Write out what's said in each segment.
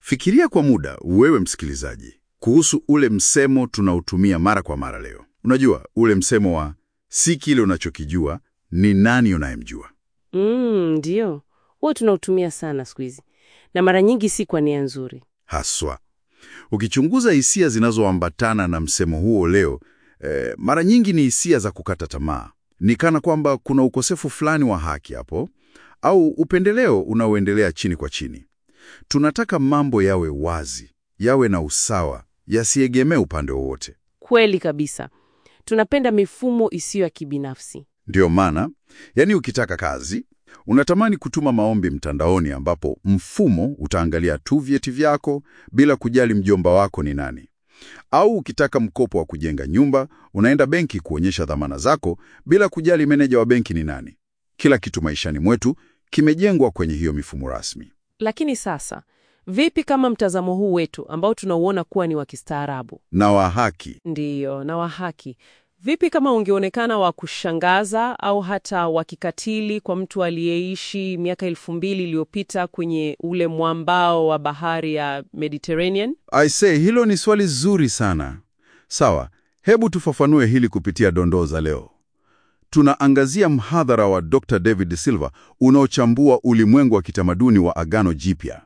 Fikiria kwa muda, wewe msikilizaji, kuhusu ule msemo tunaotumia mara kwa mara leo. Unajua ule msemo wa si kile unachokijua, ni nani unayemjua. Mm, ndio huwa tunautumia sana siku hizi, na mara nyingi si kwa nia nzuri. Haswa ukichunguza hisia zinazoambatana na msemo huo leo, eh, mara nyingi ni hisia za kukata tamaa. Ni kana kwamba kuna ukosefu fulani wa haki hapo, au upendeleo unaoendelea chini kwa chini. Tunataka mambo yawe wazi, yawe na usawa, yasiegemee upande wowote. Kweli kabisa, tunapenda mifumo isiyo ya kibinafsi. Ndiyo maana, yani, ukitaka kazi unatamani kutuma maombi mtandaoni, ambapo mfumo utaangalia tu vyeti vyako bila kujali mjomba wako ni nani. Au ukitaka mkopo wa kujenga nyumba, unaenda benki kuonyesha dhamana zako bila kujali meneja wa benki ni nani. Kila kitu maishani mwetu kimejengwa kwenye hiyo mifumo rasmi. Lakini sasa, vipi kama mtazamo huu wetu ambao tunauona kuwa ni wa kistaarabu Na wa haki, ndiyo na wa haki, vipi kama ungeonekana wa kushangaza au hata wa kikatili kwa mtu aliyeishi miaka elfu mbili iliyopita kwenye ule mwambao wa bahari ya Mediterranean? I say, hilo ni swali zuri sana. Sawa, hebu tufafanue hili kupitia dondoo za leo. Tunaangazia mhadhara wa Dr. David Silva unaochambua ulimwengu wa kitamaduni wa Agano Jipya.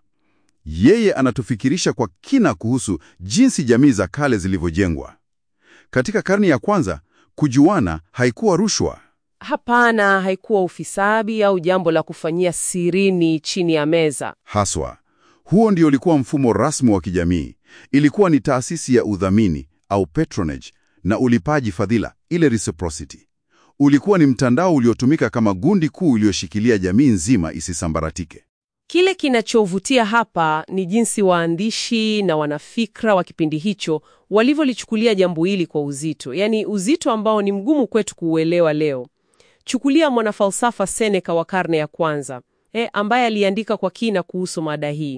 Yeye anatufikirisha kwa kina kuhusu jinsi jamii za kale zilivyojengwa. Katika karne ya kwanza, kujuana haikuwa rushwa. Hapana, haikuwa ufisadi au jambo la kufanyia sirini chini ya meza. Haswa, huo ndio ulikuwa mfumo rasmi wa kijamii. Ilikuwa ni taasisi ya udhamini au patronage na ulipaji fadhila, ile reciprocity. Ulikuwa ni mtandao uliotumika kama gundi kuu iliyoshikilia jamii nzima isisambaratike. Kile kinachovutia hapa ni jinsi waandishi na wanafikra wa kipindi hicho walivyolichukulia jambo hili kwa uzito, yaani uzito ambao ni mgumu kwetu kuuelewa leo. Chukulia mwanafalsafa Seneca wa karne ya kwanza eh, ambaye aliandika kwa kina kuhusu mada hii.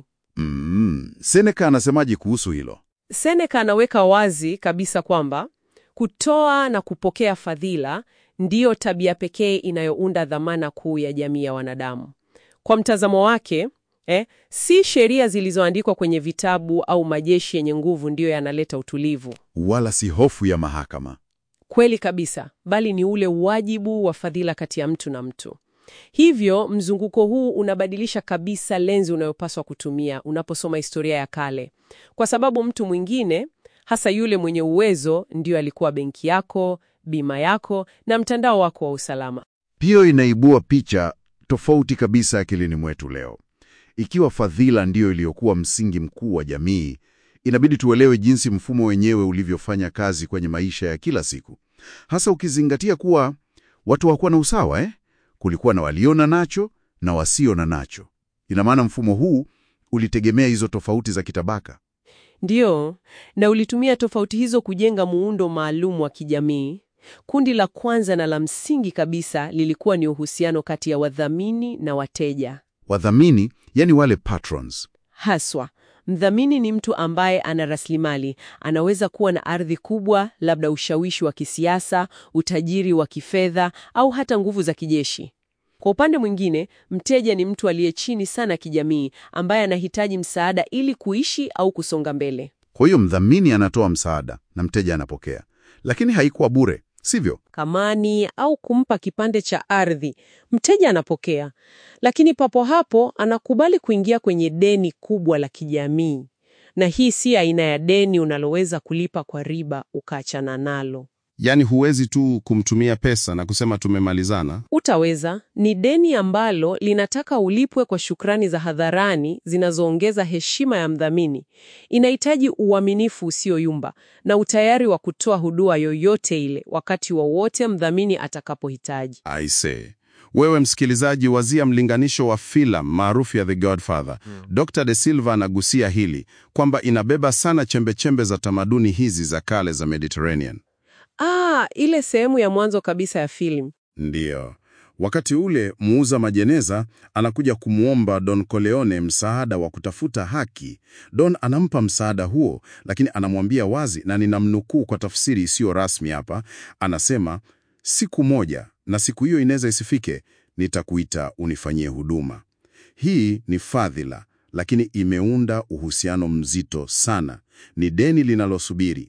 Mm, Seneca anasemaje kuhusu hilo? Seneca anaweka wazi kabisa kwamba kutoa na kupokea fadhila ndiyo tabia pekee inayounda dhamana kuu ya jamii ya wanadamu. Kwa mtazamo wake eh, si sheria zilizoandikwa kwenye vitabu au majeshi yenye nguvu ndiyo yanaleta utulivu. Wala si hofu ya mahakama. Kweli kabisa, bali ni ule wajibu wa fadhila kati ya mtu na mtu. Hivyo mzunguko huu unabadilisha kabisa lenzi unayopaswa kutumia unaposoma historia ya kale, kwa sababu mtu mwingine, hasa yule mwenye uwezo, ndiyo alikuwa benki yako, bima yako na mtandao wako wa usalama. Hiyo inaibua picha tofauti kabisa akilini mwetu leo. Ikiwa fadhila ndiyo iliyokuwa msingi mkuu wa jamii, inabidi tuelewe jinsi mfumo wenyewe ulivyofanya kazi kwenye maisha ya kila siku, hasa ukizingatia kuwa watu hawakuwa na usawa eh? Kulikuwa na walio na nacho na wasio na nacho. Ina maana mfumo huu ulitegemea hizo tofauti za kitabaka. Ndiyo, na ulitumia tofauti hizo kujenga muundo maalum wa kijamii. Kundi la kwanza na la msingi kabisa lilikuwa ni uhusiano kati ya wadhamini na wateja. Wadhamini, yani wale patrons, Haswa, mdhamini ni mtu ambaye ana rasilimali, anaweza kuwa na ardhi kubwa, labda ushawishi wa kisiasa, utajiri wa kifedha au hata nguvu za kijeshi. Kwa upande mwingine, mteja ni mtu aliye chini sana kijamii, ambaye anahitaji msaada ili kuishi au kusonga mbele. Kwa hiyo mdhamini anatoa msaada na mteja anapokea, lakini haikuwa bure, sivyo? Kamani au kumpa kipande cha ardhi, mteja anapokea, lakini papo hapo anakubali kuingia kwenye deni kubwa la kijamii. Na hii si aina ya deni unaloweza kulipa kwa riba ukaachana nalo. Yaani huwezi tu kumtumia pesa na kusema tumemalizana. Utaweza, ni deni ambalo linataka ulipwe kwa shukrani za hadharani zinazoongeza heshima ya mdhamini. Inahitaji uaminifu usioyumba na utayari wa kutoa huduma yoyote ile wakati wowote mdhamini atakapohitaji. I say. Wewe msikilizaji, wazia mlinganisho wa filamu maarufu ya The Godfather. Dr. De Silva anagusia hili kwamba inabeba sana chembechembe za tamaduni hizi za kale za Mediterranean. Ah, ile sehemu ya mwanzo kabisa ya filamu. Ndiyo. Wakati ule muuza majeneza anakuja kumwomba Don Corleone msaada wa kutafuta haki. Don anampa msaada huo, lakini anamwambia wazi, na ninamnukuu kwa tafsiri isiyo rasmi hapa, anasema siku moja, na siku hiyo inaweza isifike, nitakuita unifanyie huduma. Hii ni fadhila, lakini imeunda uhusiano mzito sana. Ni deni linalosubiri.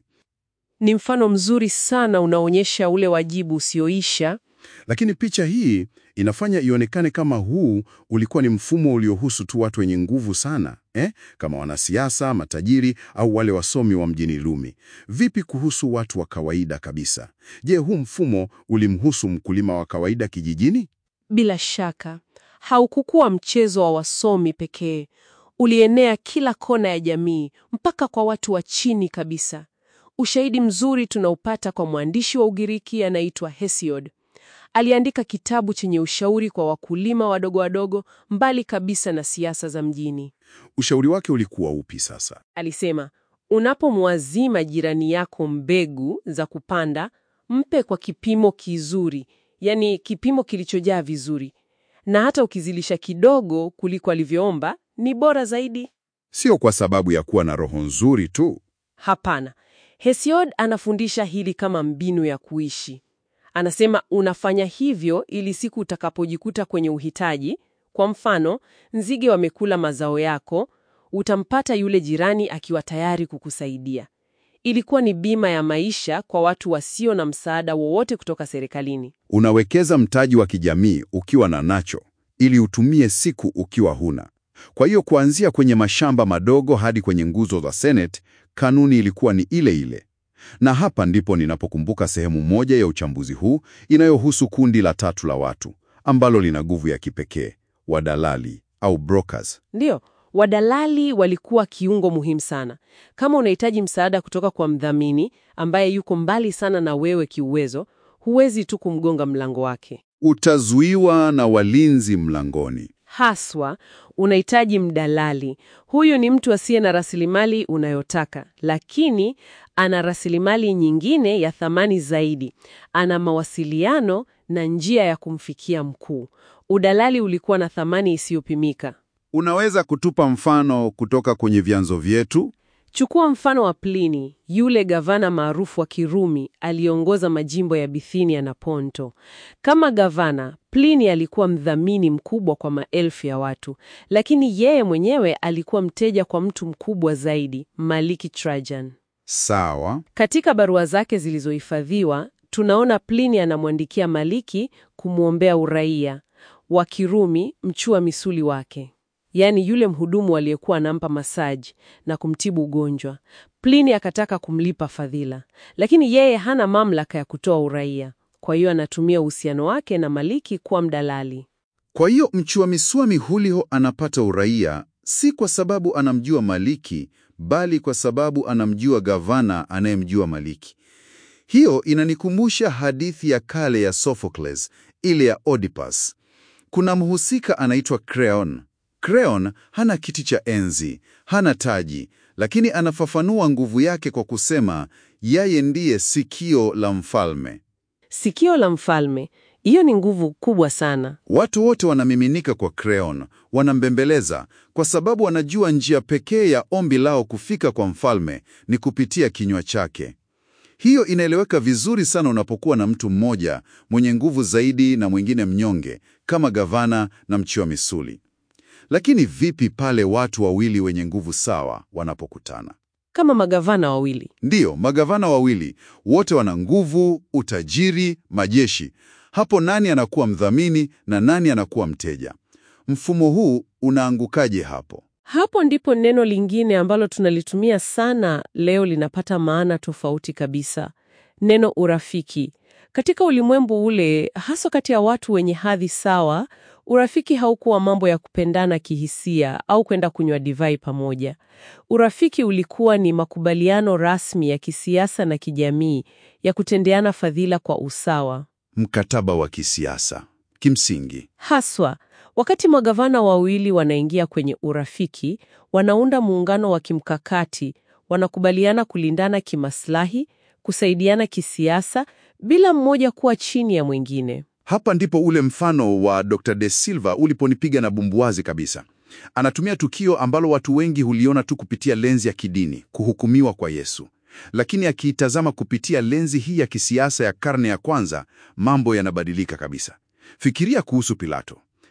Ni mfano mzuri sana unaonyesha ule wajibu usioisha. Lakini picha hii inafanya ionekane kama huu ulikuwa ni mfumo uliohusu tu watu wenye nguvu sana eh? Kama wanasiasa, matajiri au wale wasomi wa mjini Rumi. Vipi kuhusu watu wa kawaida kabisa? Je, huu mfumo ulimhusu mkulima wa kawaida kijijini? Bila shaka, haukukuwa mchezo wa wasomi pekee. Ulienea kila kona ya jamii, mpaka kwa watu wa chini kabisa. Ushahidi mzuri tunaupata kwa mwandishi wa Ugiriki anaitwa Hesiod. Aliandika kitabu chenye ushauri kwa wakulima wadogo wadogo, mbali kabisa na siasa za mjini. Ushauri wake ulikuwa upi sasa? Alisema, unapomwazima jirani yako mbegu za kupanda, mpe kwa kipimo kizuri, yani kipimo kilichojaa vizuri, na hata ukizilisha kidogo kuliko alivyoomba ni bora zaidi. Sio kwa sababu ya kuwa na roho nzuri tu. Hapana, Hesiod anafundisha hili kama mbinu ya kuishi. Anasema unafanya hivyo ili siku utakapojikuta kwenye uhitaji, kwa mfano, nzige wamekula mazao yako, utampata yule jirani akiwa tayari kukusaidia. Ilikuwa ni bima ya maisha kwa watu wasio na msaada wowote kutoka serikalini. Unawekeza mtaji wa kijamii ukiwa na nacho ili utumie siku ukiwa huna. Kwa hiyo kuanzia kwenye mashamba madogo hadi kwenye nguzo za Senate, kanuni ilikuwa ni ile ile. Na hapa ndipo ninapokumbuka sehemu moja ya uchambuzi huu inayohusu kundi la tatu la watu ambalo lina nguvu ya kipekee, wadalali au brokers. Ndiyo, wadalali walikuwa kiungo muhimu sana. Kama unahitaji msaada kutoka kwa mdhamini ambaye yuko mbali sana na wewe kiuwezo, huwezi tu kumgonga mlango wake. Utazuiwa na walinzi mlangoni. Haswa unahitaji mdalali. Huyu ni mtu asiye na rasilimali unayotaka, lakini ana rasilimali nyingine ya thamani zaidi. Ana mawasiliano na njia ya kumfikia mkuu. Udalali ulikuwa na thamani isiyopimika. Unaweza kutupa mfano kutoka kwenye vyanzo vyetu? Chukua mfano wa Plini, yule gavana maarufu wa Kirumi aliongoza majimbo ya Bithinia na Ponto. Kama gavana, Plini alikuwa mdhamini mkubwa kwa maelfu ya watu, lakini yeye mwenyewe alikuwa mteja kwa mtu mkubwa zaidi, Maliki Trajan. Sawa. Katika barua zake zilizohifadhiwa, tunaona Plini anamwandikia Maliki kumwombea uraia wa Kirumi, mchua misuli wake yaani yule mhudumu aliyekuwa anampa masaji na kumtibu ugonjwa. Plini akataka kumlipa fadhila, lakini yeye hana mamlaka ya kutoa uraia. Kwa hiyo anatumia uhusiano wake na Maliki kuwa mdalali. Kwa hiyo mchua miswami Julio anapata uraia si kwa sababu anamjua Maliki, bali kwa sababu anamjua gavana anayemjua Maliki. Hiyo inanikumbusha hadithi ya kale ya Sophocles, ile ya Oedipus. Kuna mhusika anaitwa Creon. Creon hana kiti cha enzi, hana taji, lakini anafafanua nguvu yake kwa kusema yeye ndiye sikio la mfalme. Sikio la mfalme, hiyo ni nguvu kubwa sana. Watu wote wanamiminika kwa Creon, wanambembeleza kwa sababu wanajua njia pekee ya ombi lao kufika kwa mfalme ni kupitia kinywa chake. Hiyo inaeleweka vizuri sana unapokuwa na mtu mmoja mwenye nguvu zaidi na mwingine mnyonge kama gavana na mchua misuli. Lakini vipi pale watu wawili wenye nguvu sawa wanapokutana? Kama magavana wawili. Ndiyo, magavana wawili wote wana nguvu, utajiri, majeshi. Hapo nani anakuwa mdhamini na nani anakuwa mteja? Mfumo huu unaangukaje hapo? Hapo ndipo neno lingine ambalo tunalitumia sana leo linapata maana tofauti kabisa. Neno urafiki. Katika ulimwengu ule, hasa kati ya watu wenye hadhi sawa, urafiki haukuwa mambo ya kupendana kihisia au kwenda kunywa divai pamoja. Urafiki ulikuwa ni makubaliano rasmi ya kisiasa na kijamii ya kutendeana fadhila kwa usawa. Mkataba wa kisiasa kimsingi. Haswa, wakati magavana wawili wanaingia kwenye urafiki, wanaunda muungano wa kimkakati, wanakubaliana kulindana kimaslahi, kusaidiana kisiasa bila mmoja kuwa chini ya mwingine. Hapa ndipo ule mfano wa Dr. De Silva uliponipiga na bumbuazi kabisa. Anatumia tukio ambalo watu wengi huliona tu kupitia lenzi ya kidini, kuhukumiwa kwa Yesu. Lakini akiitazama kupitia lenzi hii ya kisiasa ya karne ya kwanza, mambo yanabadilika kabisa. Fikiria kuhusu Pilato.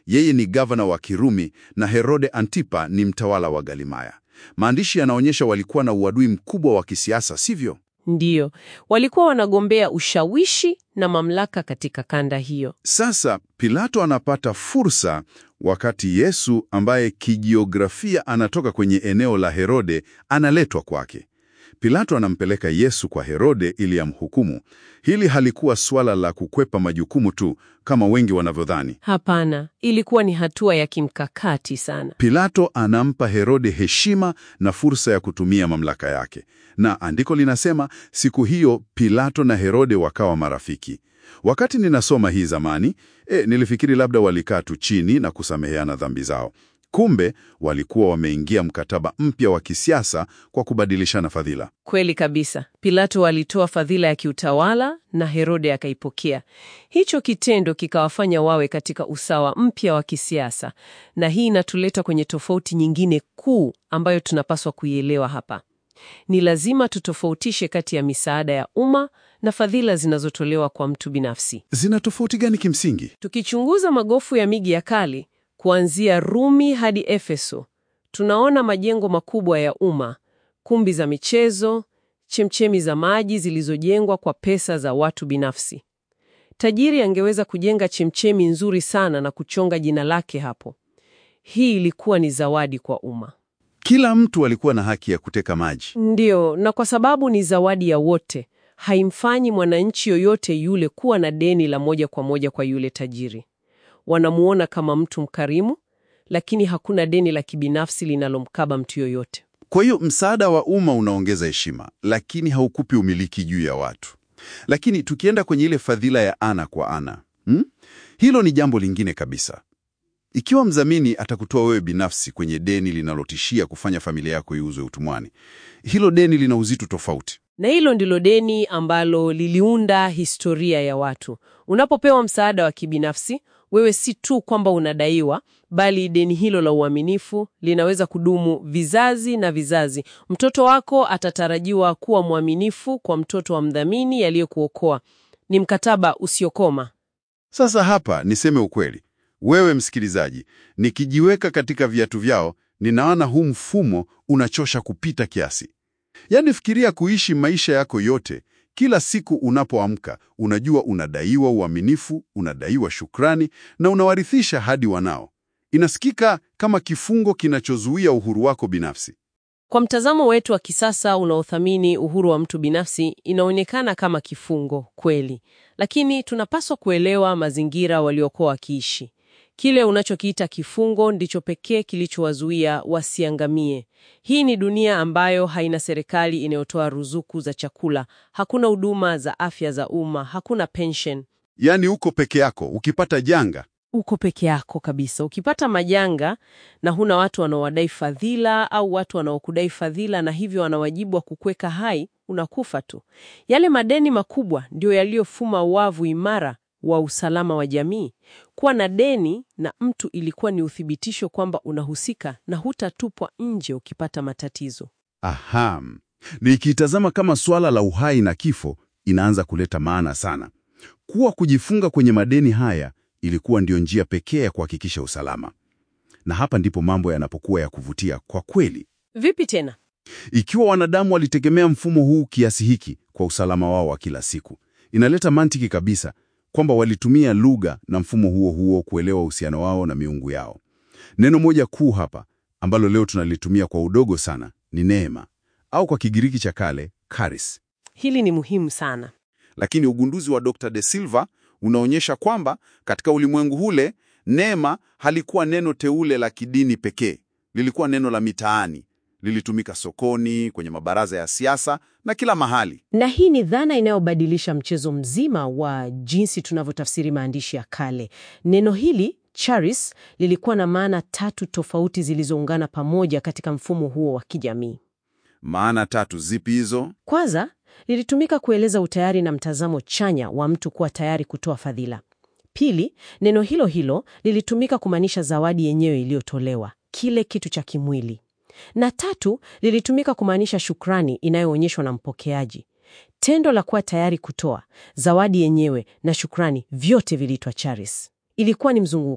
Yeye ni gavana wa Kirumi na Herode Antipa ni mtawala wa Galimaya. Maandishi yanaonyesha walikuwa na uadui mkubwa wa kisiasa, sivyo? Ndiyo, walikuwa wanagombea ushawishi na mamlaka katika kanda hiyo. Sasa Pilato anapata fursa wakati Yesu ambaye kijiografia anatoka kwenye eneo la Herode analetwa kwake. Pilato anampeleka Yesu kwa Herode ili amhukumu. Hili halikuwa suala la kukwepa majukumu tu kama wengi wanavyodhani. Hapana, ilikuwa ni hatua ya kimkakati sana. Pilato anampa Herode heshima na fursa ya kutumia mamlaka yake, na andiko linasema siku hiyo Pilato na Herode wakawa marafiki. Wakati ninasoma hii zamani, e, nilifikiri labda walikaa tu chini na kusameheana dhambi zao. Kumbe walikuwa wameingia mkataba mpya wa kisiasa kwa kubadilishana fadhila. Kweli kabisa. Pilato alitoa fadhila ya kiutawala na Herode akaipokea. Hicho kitendo kikawafanya wawe katika usawa mpya wa kisiasa, na hii inatuleta kwenye tofauti nyingine kuu ambayo tunapaswa kuielewa hapa. Ni lazima tutofautishe kati ya misaada ya umma na fadhila zinazotolewa kwa mtu binafsi. Zina tofauti gani kimsingi? Tukichunguza magofu ya miji ya kale kuanzia Rumi hadi Efeso, tunaona majengo makubwa ya umma, kumbi za michezo, chemchemi za maji zilizojengwa kwa pesa za watu binafsi. Tajiri angeweza kujenga chemchemi nzuri sana na kuchonga jina lake hapo. Hii ilikuwa ni zawadi kwa umma. Kila mtu alikuwa na haki ya kuteka maji. Ndiyo, na kwa sababu ni zawadi ya wote, haimfanyi mwananchi yoyote yule kuwa na deni la moja kwa moja kwa yule tajiri. Wanamuona kama mtu mkarimu, lakini hakuna deni la kibinafsi linalomkaba mtu yoyote. Kwa hiyo msaada wa umma unaongeza heshima, lakini haukupi umiliki juu ya watu. Lakini tukienda kwenye ile fadhila ya ana kwa ana, hmm? Hilo ni jambo lingine kabisa. Ikiwa mdhamini atakutoa wewe binafsi kwenye deni linalotishia kufanya familia yako iuzwe utumwani, hilo deni lina uzito tofauti. Na hilo ndilo deni ambalo liliunda historia ya watu. Unapopewa msaada wa kibinafsi, wewe si tu kwamba unadaiwa, bali deni hilo la uaminifu linaweza kudumu vizazi na vizazi. Mtoto wako atatarajiwa kuwa mwaminifu kwa mtoto wa mdhamini aliyekuokoa. Ni mkataba usiokoma. Sasa hapa niseme ukweli, wewe msikilizaji, nikijiweka katika viatu vyao, ninaona huu mfumo unachosha kupita kiasi. Yaani, fikiria kuishi maisha yako yote, kila siku unapoamka unajua unadaiwa uaminifu, unadaiwa shukrani na unawarithisha hadi wanao. Inasikika kama kifungo kinachozuia uhuru wako binafsi. Kwa mtazamo wetu wa kisasa unaothamini uhuru wa mtu binafsi, inaonekana kama kifungo kweli, lakini tunapaswa kuelewa mazingira waliokuwa wakiishi. Kile unachokiita kifungo ndicho pekee kilichowazuia wasiangamie. Hii ni dunia ambayo haina serikali inayotoa ruzuku za chakula, hakuna huduma za afya za umma, hakuna pension. Yaani uko peke yako, ukipata janga Uko peke yako kabisa. Ukipata majanga na huna watu wanaowadai fadhila au watu wanaokudai fadhila na hivyo wana wajibu wa kukweka hai, unakufa tu. Yale madeni makubwa ndio yaliyofuma wavu imara wa usalama wa jamii. Kuwa na deni na mtu ilikuwa ni uthibitisho kwamba unahusika na hutatupwa nje ukipata matatizo. Aha, nikitazama kama swala la uhai na kifo inaanza kuleta maana sana. Kuwa kujifunga kwenye madeni haya ilikuwa ndiyo njia pekee ya kuhakikisha usalama, na hapa ndipo mambo yanapokuwa ya kuvutia kwa kweli. Vipi tena? Ikiwa wanadamu walitegemea mfumo huu kiasi hiki kwa usalama wao wa kila siku, inaleta mantiki kabisa kwamba walitumia lugha na mfumo huo huo kuelewa uhusiano wao na miungu yao. Neno moja kuu hapa ambalo leo tunalitumia kwa udogo sana ni neema, au kwa Kigiriki cha kale charis. Hili ni muhimu sana. Lakini ugunduzi wa Dr. De Silva unaonyesha kwamba katika ulimwengu ule neema halikuwa neno teule la kidini pekee, lilikuwa neno la mitaani. Lilitumika sokoni, kwenye mabaraza ya siasa na kila mahali. Na hii ni dhana inayobadilisha mchezo mzima wa jinsi tunavyotafsiri maandishi ya kale. Neno hili charis lilikuwa na maana tatu tofauti zilizoungana pamoja katika mfumo huo wa kijamii. Maana tatu zipi hizo? Kwanza, lilitumika kueleza utayari na mtazamo chanya wa mtu kuwa tayari kutoa fadhila. Pili, neno hilo hilo lilitumika kumaanisha zawadi yenyewe iliyotolewa, kile kitu cha kimwili. Na tatu, lilitumika kumaanisha shukrani inayoonyeshwa na mpokeaji. Tendo la kuwa tayari kutoa zawadi yenyewe na shukrani, vyote viliitwa charis. Ilikuwa ni mzunguko.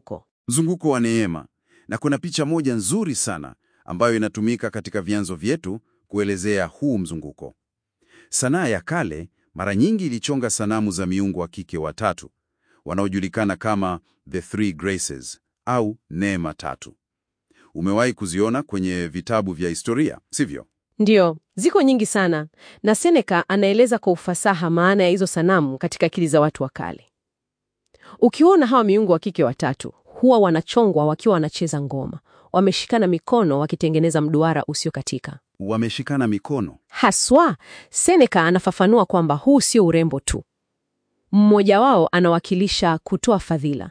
mzunguko wa neema, na kuna picha moja nzuri sana ambayo inatumika katika vyanzo vyetu kuelezea huu mzunguko. Sanaa ya kale mara nyingi ilichonga sanamu za miungu wa kike watatu wanaojulikana kama the three graces au neema tatu. Umewahi kuziona kwenye vitabu vya historia, sivyo? Ndiyo, ziko nyingi sana, na Seneca anaeleza kwa ufasaha maana ya hizo sanamu katika akili za watu wa kale. Ukiona hawa miungu wa kike watatu, huwa wanachongwa wakiwa wanacheza ngoma, wameshikana mikono wakitengeneza mduara usiokatika. Wameshikana mikono. Haswa, Seneca anafafanua kwamba huu sio urembo tu. Mmoja wao anawakilisha kutoa fadhila,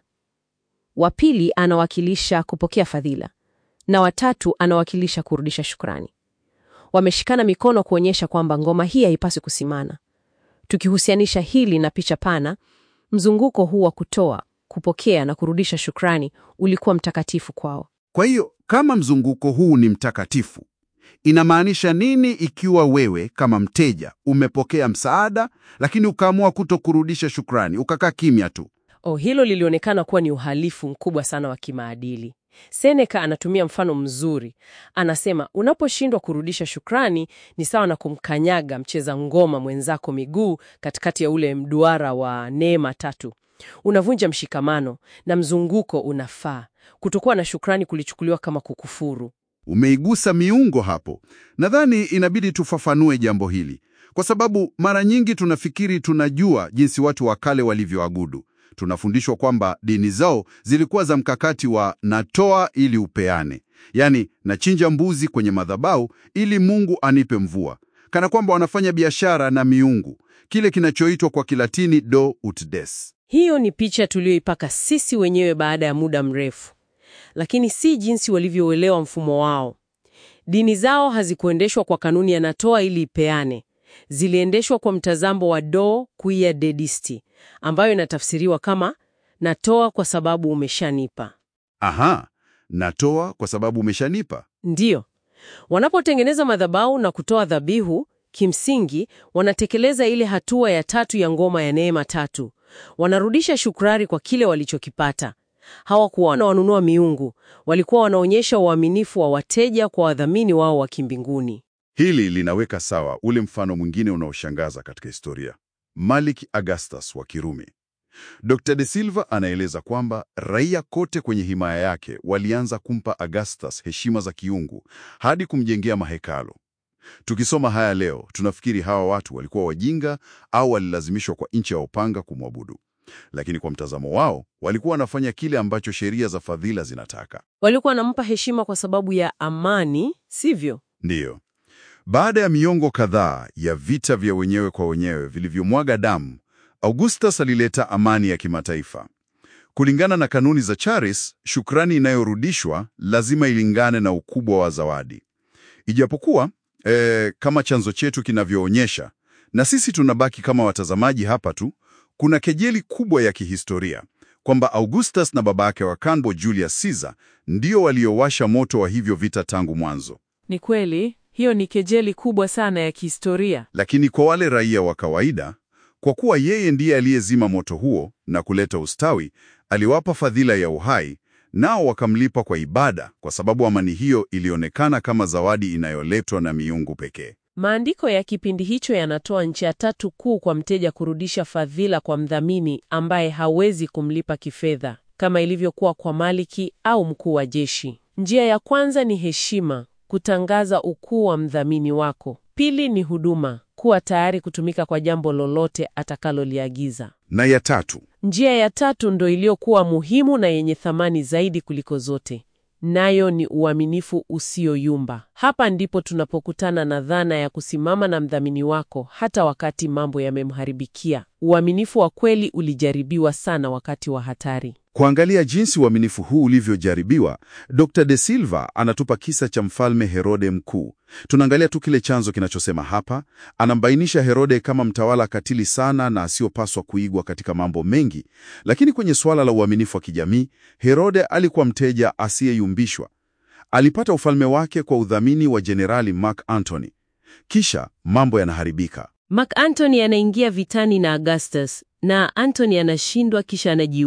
wa pili anawakilisha kupokea fadhila, na watatu anawakilisha kurudisha shukrani. Wameshikana mikono kuonyesha kwamba ngoma hii haipaswi kusimama. Tukihusianisha hili na picha pana, mzunguko huu wa kutoa, kupokea na kurudisha shukrani ulikuwa mtakatifu kwao. Kwa hiyo kama mzunguko huu ni mtakatifu, inamaanisha nini ikiwa wewe kama mteja umepokea msaada, lakini ukaamua kuto kurudisha shukrani, ukakaa kimya tu? Oh, hilo lilionekana kuwa ni uhalifu mkubwa sana wa kimaadili. Seneca anatumia mfano mzuri. Anasema unaposhindwa kurudisha shukrani ni sawa na kumkanyaga mcheza ngoma mwenzako miguu katikati ya ule mduara wa neema tatu. Unavunja mshikamano na mzunguko unafaa. Kutokuwa na shukrani kulichukuliwa kama kukufuru. Umeigusa miungo hapo. Nadhani inabidi tufafanue jambo hili, kwa sababu mara nyingi tunafikiri tunajua jinsi watu wa kale walivyoabudu. Tunafundishwa kwamba dini zao zilikuwa za mkakati wa natoa ili upeane, yaani nachinja mbuzi kwenye madhabahu ili Mungu anipe mvua, kana kwamba wanafanya biashara na miungu, kile kinachoitwa kwa Kilatini do ut des. Hiyo ni picha tuliyoipaka sisi wenyewe baada ya muda mrefu, lakini si jinsi walivyouelewa mfumo wao. Dini zao hazikuendeshwa kwa kanuni ya natoa ili ipeane, ziliendeshwa kwa mtazamo wa do quia dedisti, ambayo inatafsiriwa kama natoa kwa sababu umeshanipa. Aha, natoa kwa sababu umeshanipa. Ndiyo, wanapotengeneza madhabahu na kutoa dhabihu, kimsingi wanatekeleza ile hatua ya tatu ya ngoma ya neema tatu. Wanarudisha shukrani kwa kile walichokipata. Hawakuwa wanawanunua miungu, walikuwa wanaonyesha uaminifu wa wateja kwa wadhamini wao wa kimbinguni. Hili linaweka sawa ule mfano mwingine unaoshangaza katika historia, Malik Augustus wa Kirumi. Dr. De Silva anaeleza kwamba raia kote kwenye himaya yake walianza kumpa Augustus heshima za kiungu hadi kumjengea mahekalo. Tukisoma haya leo, tunafikiri hawa watu walikuwa wajinga au walilazimishwa kwa nchi ya upanga kumwabudu. Lakini kwa mtazamo wao, walikuwa wanafanya kile ambacho sheria za fadhila zinataka. Walikuwa wanampa heshima kwa sababu ya amani, sivyo? Ndiyo. Baada ya miongo kadhaa ya vita vya wenyewe kwa wenyewe vilivyomwaga damu, Augustus alileta amani ya kimataifa. Kulingana na kanuni za Charis, shukrani inayorudishwa lazima ilingane na ukubwa wa zawadi. Ijapokuwa eh, kama chanzo chetu kinavyoonyesha, na sisi tunabaki kama watazamaji hapa tu, kuna kejeli kubwa ya kihistoria kwamba Augustus na babake wa kambo Julius Caesar ndio waliowasha moto wa hivyo vita tangu mwanzo. Ni kweli, hiyo ni kejeli kubwa sana ya kihistoria. Lakini kwa wale raia wa kawaida, kwa kuwa yeye ndiye aliyezima moto huo na kuleta ustawi, aliwapa fadhila ya uhai, nao wakamlipa kwa ibada, kwa sababu amani hiyo ilionekana kama zawadi inayoletwa na miungu pekee. Maandiko ya kipindi hicho yanatoa njia tatu kuu kwa mteja kurudisha fadhila kwa mdhamini ambaye hawezi kumlipa kifedha, kama ilivyokuwa kwa maliki au mkuu wa jeshi. Njia ya kwanza ni heshima, kutangaza ukuu wa mdhamini wako. Pili ni huduma, kuwa tayari kutumika kwa jambo lolote atakaloliagiza. Na ya tatu, Njia ya tatu ndo iliyokuwa muhimu na yenye thamani zaidi kuliko zote, nayo ni uaminifu usioyumba. Hapa ndipo tunapokutana na dhana ya kusimama na mdhamini wako hata wakati mambo yamemharibikia. Uaminifu wa kweli ulijaribiwa sana wakati wa hatari. kuangalia jinsi uaminifu huu ulivyojaribiwa, Dr. De Silva anatupa kisa cha mfalme Herode Mkuu. Tunaangalia tu kile chanzo kinachosema hapa. Anambainisha Herode kama mtawala katili sana na asiyopaswa kuigwa katika mambo mengi, lakini kwenye suala la uaminifu wa kijamii, Herode alikuwa mteja asiyeyumbishwa. Alipata ufalme wake kwa udhamini wa Jenerali Mark Antony. Kisha mambo yanaharibika. Mark Antony anaingia vitani na Augustus na Antony anashindwa kisha anajiua.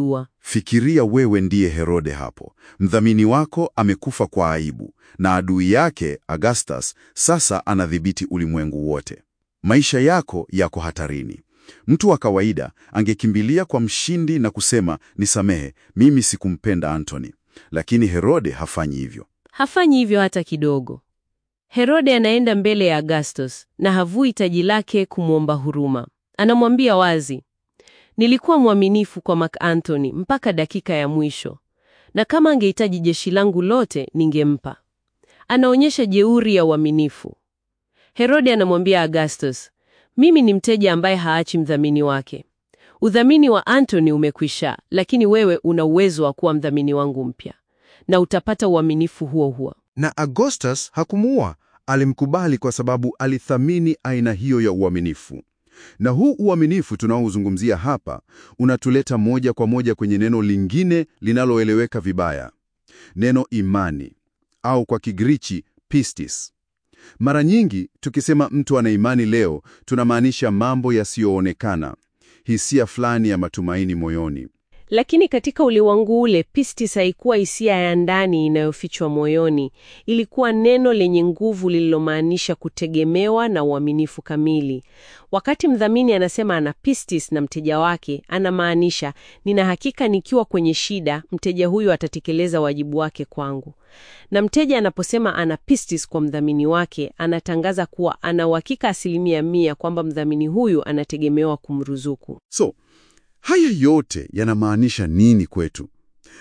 Fikiria wewe ndiye Herode hapo. Mdhamini wako amekufa kwa aibu, na adui yake Augustus sasa anadhibiti ulimwengu wote. Maisha yako yako hatarini. Mtu wa kawaida angekimbilia kwa mshindi na kusema, nisamehe, mimi sikumpenda Antony. Lakini Herode hafanyi hivyo. Hafanyi hivyo hata kidogo. Herode anaenda mbele ya Augustus na havui taji lake kumwomba huruma. Anamwambia wazi, nilikuwa mwaminifu kwa Mark Antony mpaka dakika ya mwisho, na kama angehitaji jeshi langu lote ningempa. Anaonyesha jeuri ya uaminifu. Herode anamwambia Augustus, mimi ni mteja ambaye haachi mdhamini wake. Udhamini wa Antony umekwisha, lakini wewe una uwezo wa kuwa mdhamini wangu mpya, na utapata uaminifu huo huo. Na Augustus hakumuua, alimkubali kwa sababu alithamini aina hiyo ya uaminifu. Na huu uaminifu tunaozungumzia hapa unatuleta moja kwa moja kwenye neno lingine linaloeleweka vibaya, neno imani au kwa Kigiriki pistis. Mara nyingi tukisema mtu ana imani leo, tunamaanisha mambo yasiyoonekana, hisia fulani ya matumaini moyoni. Lakini katika ulimwengu ule, pistis haikuwa hisia ya ndani inayofichwa moyoni. Ilikuwa neno lenye nguvu lililomaanisha kutegemewa na uaminifu kamili. Wakati mdhamini anasema ana pistis na mteja wake, anamaanisha nina hakika nikiwa kwenye shida, mteja huyu atatekeleza wajibu wake kwangu. Na mteja anaposema ana pistis kwa mdhamini wake, anatangaza kuwa ana uhakika asilimia mia kwamba mdhamini huyu anategemewa kumruzuku. So, haya yote yanamaanisha nini kwetu?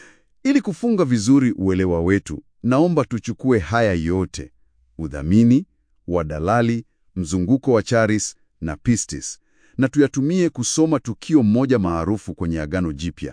Ili kufunga vizuri uelewa wetu, naomba tuchukue haya yote: udhamini, wadalali, mzunguko wa charis na pistis, na tuyatumie kusoma tukio moja maarufu kwenye Agano Jipya,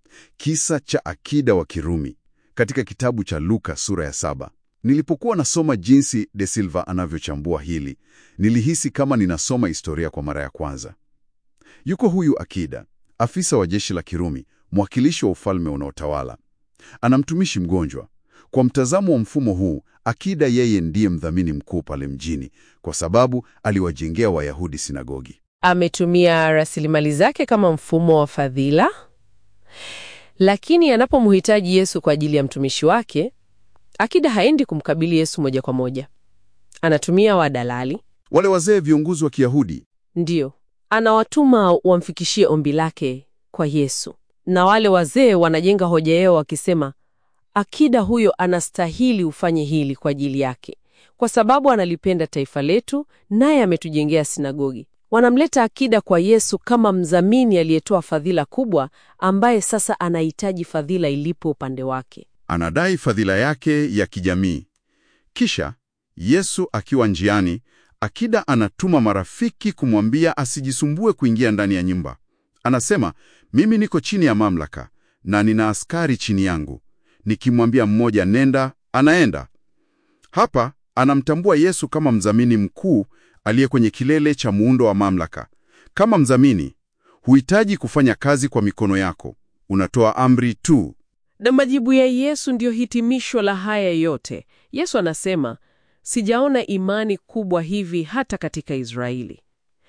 kisa cha akida wa Kirumi katika kitabu cha Luka sura ya saba. Nilipokuwa nasoma jinsi De Silva anavyochambua hili, nilihisi kama ninasoma historia kwa mara ya kwanza. Yuko huyu akida afisa wa jeshi la Kirumi, mwakilishi wa ufalme unaotawala, ana mtumishi mgonjwa. Kwa mtazamo wa mfumo huu, akida yeye ndiye mdhamini mkuu pale mjini, kwa sababu aliwajengea Wayahudi sinagogi. Ametumia rasilimali zake kama mfumo wa fadhila, lakini anapomhitaji Yesu kwa ajili ya mtumishi wake, akida haendi kumkabili Yesu moja kwa moja. Anatumia wadalali, Wale wazee viongozi wa Kiyahudi ndiyo anawatuma wamfikishie ombi lake kwa Yesu, na wale wazee wanajenga hoja yao wakisema, akida huyo anastahili ufanye hili kwa ajili yake, kwa sababu analipenda taifa letu, naye ametujengea sinagogi. Wanamleta akida kwa Yesu kama mdhamini aliyetoa fadhila kubwa, ambaye sasa anahitaji fadhila ilipo upande wake. anadai fadhila yake ya kijamii. Kisha Yesu akiwa njiani, akida anatuma marafiki kumwambia asijisumbue kuingia ndani ya nyumba. Anasema, mimi niko chini ya mamlaka na nina askari chini yangu, nikimwambia mmoja nenda, anaenda. Hapa anamtambua Yesu kama mdhamini mkuu aliye kwenye kilele cha muundo wa mamlaka. Kama mdhamini, huhitaji kufanya kazi kwa mikono yako, unatoa amri tu. Na majibu ya Yesu ndiyo hitimisho la haya yote. Yesu anasema, sijaona imani kubwa hivi hata katika Israeli.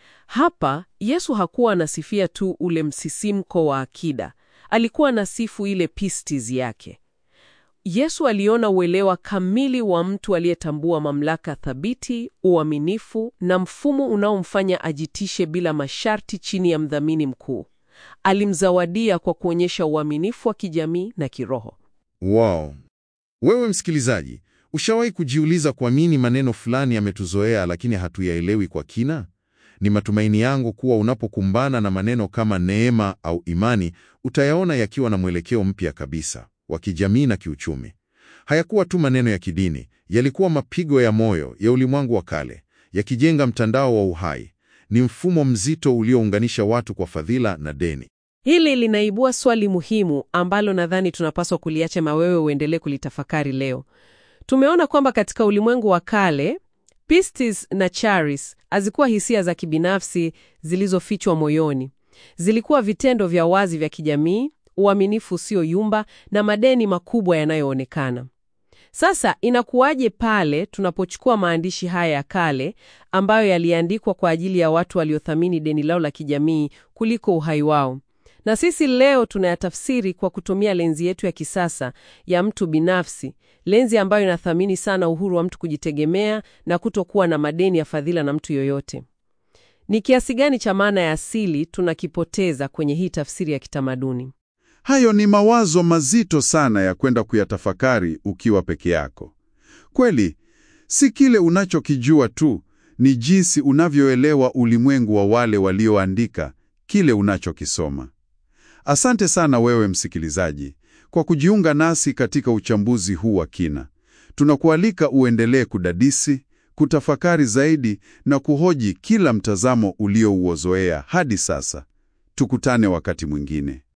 Hapa Yesu hakuwa anasifia tu ule msisimko wa akida, alikuwa anasifu ile pistis yake. Yesu aliona uelewa kamili wa mtu aliyetambua mamlaka thabiti, uaminifu na mfumo unaomfanya ajitishe bila masharti chini ya mdhamini mkuu. Alimzawadia kwa kuonyesha uaminifu wa kijamii na kiroho. Wow. Wewe msikilizaji, ushawahi kujiuliza kwa nini maneno fulani yametuzoea lakini hatuyaelewi kwa kina? Ni matumaini yangu kuwa unapokumbana na maneno kama neema au imani, utayaona yakiwa na mwelekeo mpya kabisa wa kijamii na kiuchumi. Hayakuwa tu maneno ya kidini, yalikuwa mapigo ya moyo ya ulimwengu wa kale, yakijenga mtandao wa uhai. Ni mfumo mzito uliounganisha watu kwa fadhila na deni. Hili linaibua swali muhimu ambalo nadhani tunapaswa kuliacha mawewe uendelee kulitafakari leo. Tumeona kwamba katika ulimwengu wa kale pistis na charis hazikuwa hisia za kibinafsi zilizofichwa moyoni. Zilikuwa vitendo vya wazi vya kijamii, uaminifu usioyumba na madeni makubwa yanayoonekana. Sasa inakuwaje pale tunapochukua maandishi haya ya kale ambayo yaliandikwa kwa ajili ya watu waliothamini deni lao la kijamii kuliko uhai wao Na sisi leo tunayatafsiri kwa kutumia lenzi yetu ya kisasa ya mtu binafsi, lenzi ambayo inathamini sana uhuru wa mtu kujitegemea na kutokuwa na madeni ya fadhila na mtu yoyote. Ni kiasi gani cha maana ya asili tunakipoteza kwenye hii tafsiri ya kitamaduni? Hayo ni mawazo mazito sana ya kwenda kuyatafakari ukiwa peke yako. Kweli, si kile unachokijua tu, ni jinsi unavyoelewa ulimwengu wa wale walioandika kile unachokisoma. Asante sana wewe msikilizaji kwa kujiunga nasi katika uchambuzi huu wa kina. Tunakualika uendelee kudadisi, kutafakari zaidi na kuhoji kila mtazamo uliouozoea hadi sasa. Tukutane wakati mwingine.